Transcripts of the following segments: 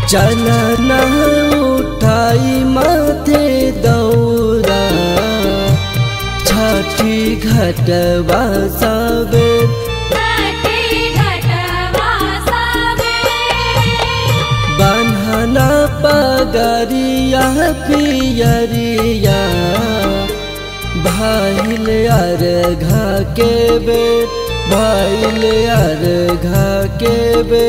चलन उठाई माथे दौरा छठी घटवा सबे छठी घटवा सबे बन्हना पगरिया पियरिया भाईल अर्घा के बे भाईल अर्घा के बे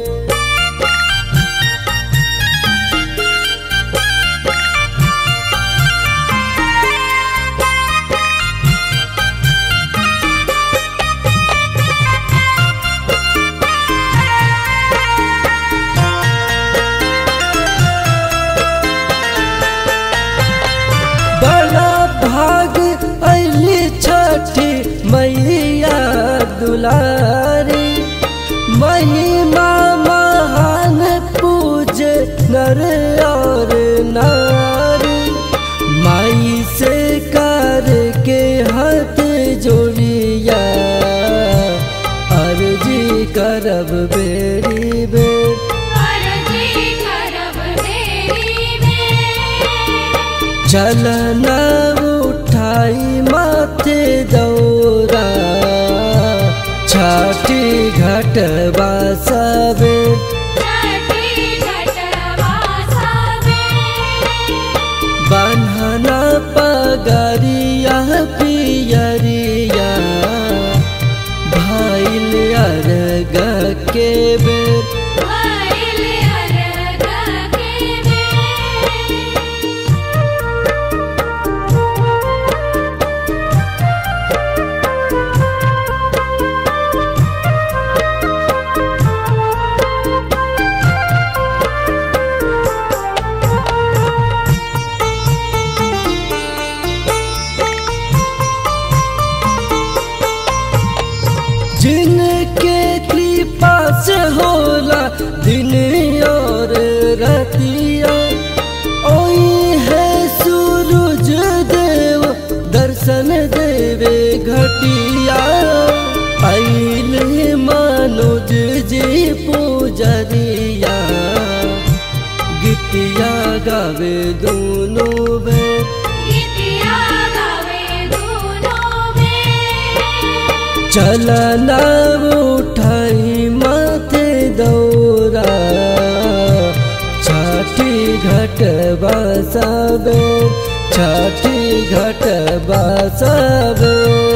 बड़ा भाग अली छठी मैया दुलारी महिमा महान पूज नर और नारी माई से कर के हाथ जोड़िया अर्जी करब बेरी बेर अर्जी करब तेरी में चलन उठाई माथे दौरा छठी घटवा सबे छठी घटवा सबे बन्हना पगरिया पियरिया भाईल अर्घ के बेर भइल अर्घ के बेर जिनके कृपा से होला दिन और रतिया ओई है सूरज देव दर्शन देवे घटिया आइल मनोज जी पूजरिया गीतिया गावे दोनों बे गीतिया गावे दोनों में चलना उठाई माथे दौरा छठी घटवा सबे छठी घटवा सबे